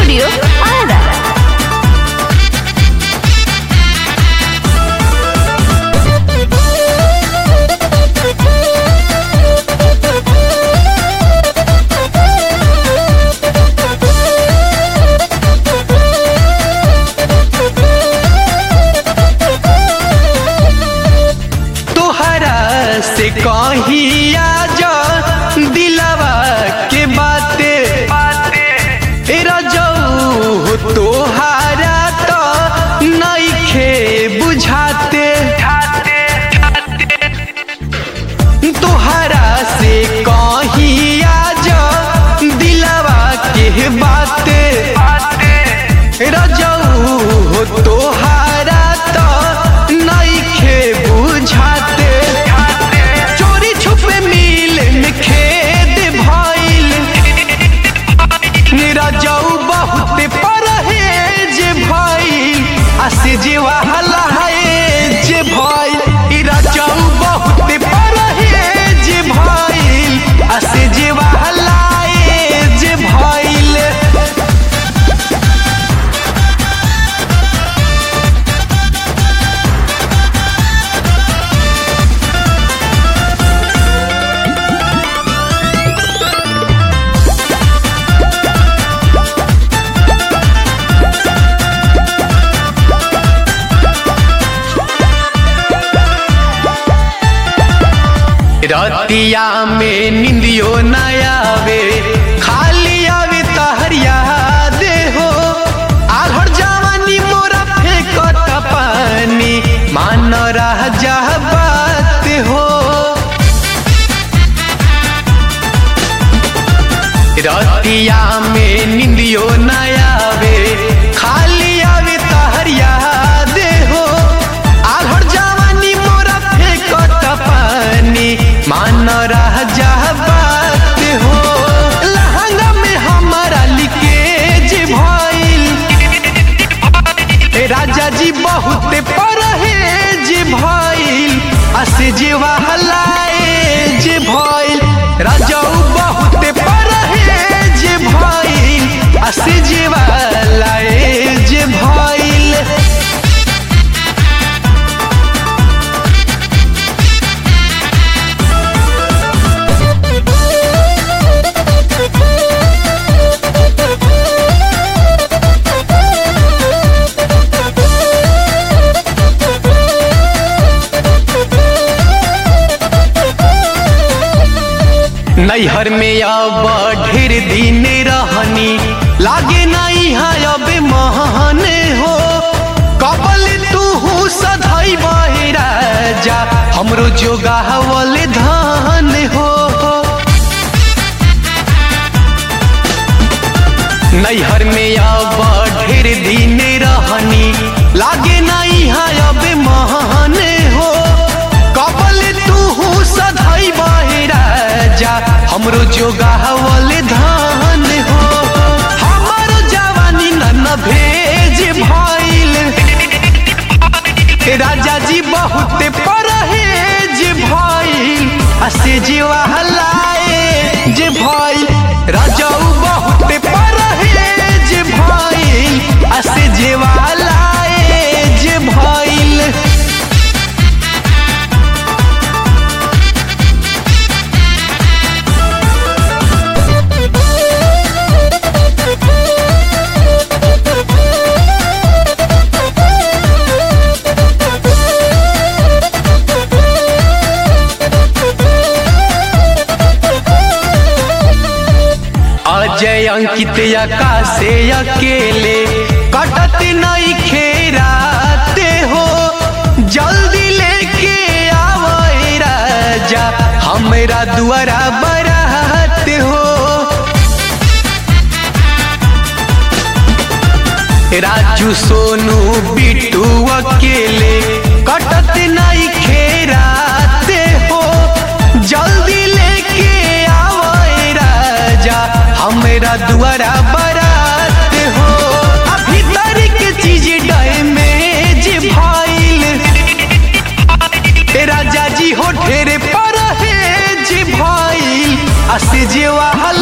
Studio Ara. तोहरा से कहिया जा दिलवा के बाते ए रजऊ तोहरा तो नइखे बुझाते तोहरा से कहिया जा दिलवा के बाते रजऊ तोहरा तो नइखे बुझाते चोरी छुपे मिल में खेद भइल रजऊ बहुत परहेज भइल आ से जीवा हलाज भइल ई रजऊ बहुत परहेज भइल आ से जीवा हलाज भइल रतिया में निंदियो न आवे खाली आवे तहरिया दे हो आघर जवानी मोरा फेंकत पानी मान रह जा बात हो रतिया में निंदियो न आवे खाली आवे तहरिया दे हो आघर जवानी मोरा फेंकत पानी मान रह जा बात हो लहंगा में हमारा लिकेज भइल ए राजा जी बहुत परहेज भइल असे जीवा हलाएज भइल राजाऊ बहुत परहेज भइल असे जीवा लाएज भइल नैहर में अब ढेर दिन रहनी लागे नहीं है अब महन हो कबल तू सधई राजा हमरो जोगावल धान हो नैहर में अब ढेर दिन रहनी लागे नहीं है अब महान हो कबल तू सधई राजा हमरो जोगावल धान हो हमारो जवानी न भेज भइल राजा जी बहुत परहेज भइल असे जीवा हलाए जे भइल राजाऊ बहुत परहेज भइल असे जीवा हलाए जे भइल अजय अंकित आकाशे अकेले कटत नहीं खेराते हो जल्दी लेके आवे राजा हमरा दुआरा बरात हो राजू सोनू बिट्टू अकेले कटत नहीं खेराते हो जल्दी लेके आवे राजा हमरा दुआरा बरात हो अभी भीतर के चीज डैमेज भइल राजा जी हो ढेरे परहेज भइल आ से जेवा